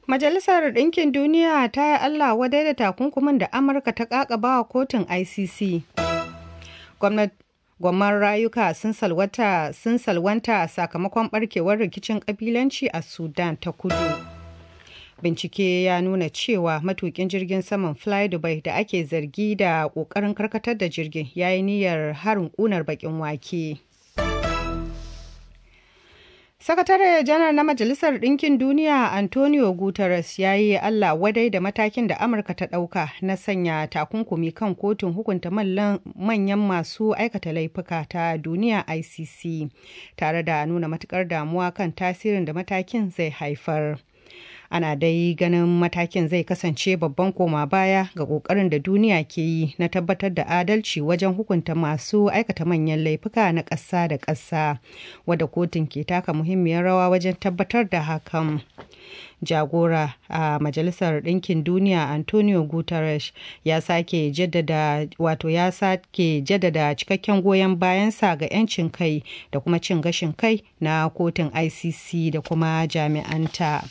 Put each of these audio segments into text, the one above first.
Majalisar Ɗinkin Duniya ta yi Allah wadai da takunkumin da Amurka ta ƙaƙaba wa kotun ICC. Gwamnan rayuka sun salwanta sun salwanta sakamakon barkewar rikicin ƙabilanci a Sudan ta kudu. Bincike ya nuna cewa matukin jirgin saman Fly Dubai da ake zargi da ƙoƙarin karkatar da jirgin ya yi niyyar harin ƙunar baƙin wake. Sakatare janar na Majalisar Ɗinkin Duniya Antonio Guterres ya yi Allah wadai da matakin da Amurka ta ɗauka na sanya takunkumi kan kotun hukunta manyan masu aikata laifuka ta duniya ICC tare da nuna matukar damuwa kan tasirin da matakin zai haifar. ana dai ganin matakin zai kasance babban koma baya ga kokarin da duniya ke yi na tabbatar da adalci wajen hukunta masu aikata manyan laifuka na ƙasa da ƙasa wadda kotun ke taka muhimmiyar rawa wajen tabbatar da hakan jagora a majalisar ɗinkin duniya antonio guterres ya sake jaddada wato ya sake jaddada cikakken goyon bayansa ga 'yancin kai da kuma cin gashin kai na kotun icc da kuma jami'anta.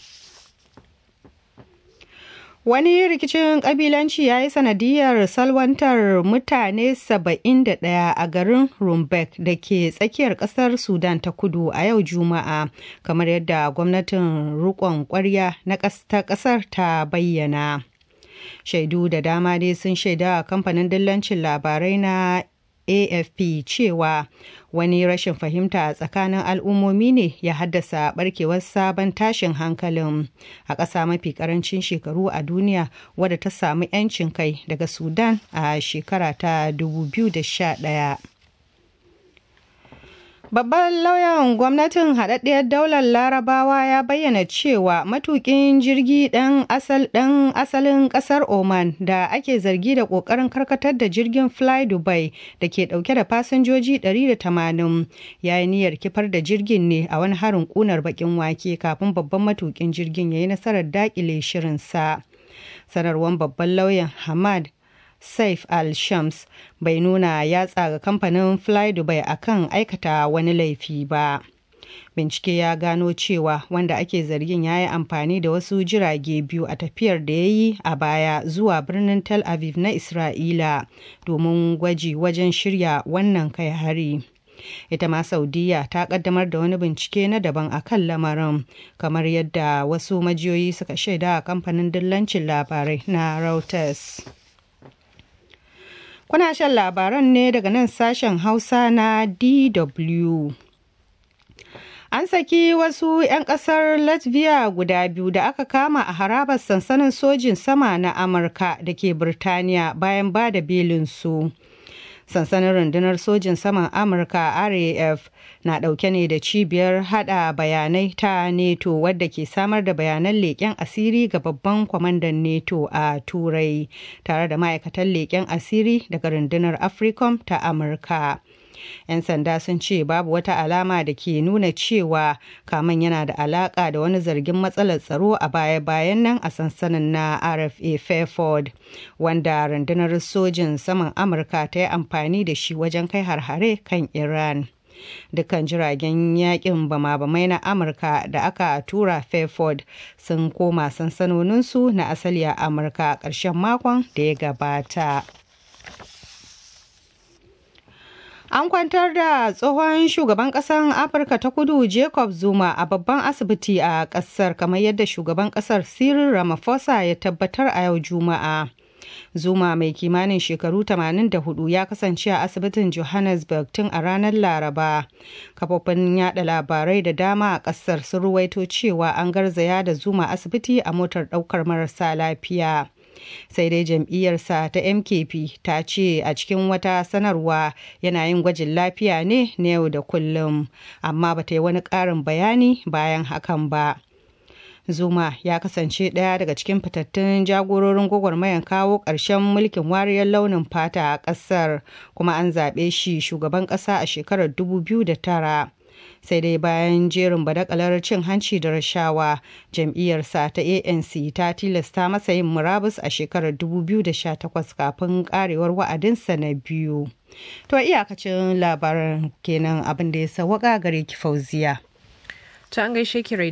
Wani rikicin kabilanci ya yi sanadiyar salwantar mutane 71 a garin Rumbek da ke tsakiyar kasar Sudan ta kudu a yau Juma'a, kamar yadda gwamnatin rukon kwarya na ta kasar ta bayyana. Shaidu da dama dai sun shaida kamfanin dillancin labarai na AFP cewa wani rashin fahimta a tsakanin al'ummomi ne ya haddasa barkewar sabon tashin hankalin a ƙasa mafi ƙarancin shekaru a duniya wadda ta samu 'yancin kai daga Sudan a shekara ta 2011. Babban lauyan gwamnatin haɗaɗɗiyar daular larabawa ya bayyana cewa matukin jirgi ɗan asal ɗan asalin ƙasar Oman da ake zargi da ƙoƙarin karkatar da jirgin Fly Dubai da ke ɗauke da fasinjoji 180 ya yi niyyar kifar da jirgin ne a wani harin ƙunar baƙin wake kafin babban matukin jirgin ya yi nasarar daƙile shirinsa. Sanarwar babban lauyan Hamad Saif al-Shams bai nuna yatsa ga kamfanin Fly Dubai akan aikata wani laifi ba. Bincike ya gano cewa wanda ake zargin ya yi amfani da wasu jirage biyu a tafiyar da ya yi a baya zuwa birnin Tel Aviv na Isra'ila domin gwaji wajen shirya wannan kai hari. ita ma saudiya ta kaddamar da wani bincike na daban a kan lamarin kamar yadda wasu majiyoyi suka shaida a kamfanin dillancin labarai na reuters Kuna shan labaran ne daga nan sashen Hausa na DW. An saki wasu 'yan kasar Latvia guda biyu da aka kama a harabar sansanin sojin sama na Amurka da ke Birtaniya bayan ba da belinsu. sansanin rundunar sojin saman amurka raf na dauke ne da cibiyar hada bayanai ta neto wadda ke samar da bayanan leƙen asiri ga babban kwamandan neto a turai tare da ma'aikatan leƙen asiri daga rundunar africom ta amurka 'yan sanda sun ce babu wata alama da ke nuna cewa kaman yana da alaka da wani zargin matsalar tsaro a baya-bayan nan a sansanin na rfa fairford wanda rundunar sojin saman amurka ta yi amfani da shi wajen kai harhare kan iran dukkan jiragen yakin bama-bamai na amurka da aka tura fairford sun koma sansanoninsu na asali a amurka ƙarshen makon da ya gabata An kwantar da tsohon shugaban ƙasar Afirka ta kudu Jacob Zuma a babban asibiti a ƙasar kamar yadda shugaban ƙasar Cyril Ramaphosa ya tabbatar a yau Juma'a. Zuma mai kimanin shekaru 84 ya kasance a asibitin Johannesburg tun a ranar Laraba. Kafofin yada labarai da dama a ƙasar sun ruwaito cewa an garzaya da Zuma asibiti a motar ɗaukar marasa lafiya. sai dai jam'iyyarsa ta mkp ta ce a cikin wata sanarwa yana yin gwajin lafiya ne na yau da kullum amma ba ta yi wani ƙarin bayani bayan hakan ba zuma ya kasance ɗaya daga cikin fitattun jagororin gwagwarmayan kawo ƙarshen mulkin wariyar launin fata a ƙasar kuma an zaɓe shi shugaban ƙasa a shekarar 2009 sai dai bayan jerin badakalar cin hanci da rashawa jam'iyyarsa ta anc ta tilasta masa yin murabus a shekarar 2018 kafin karewar wa'adinsa na biyu to iyakacin labaran kenan abin da ya sawaka gare ki fauziya ta an gaishe ki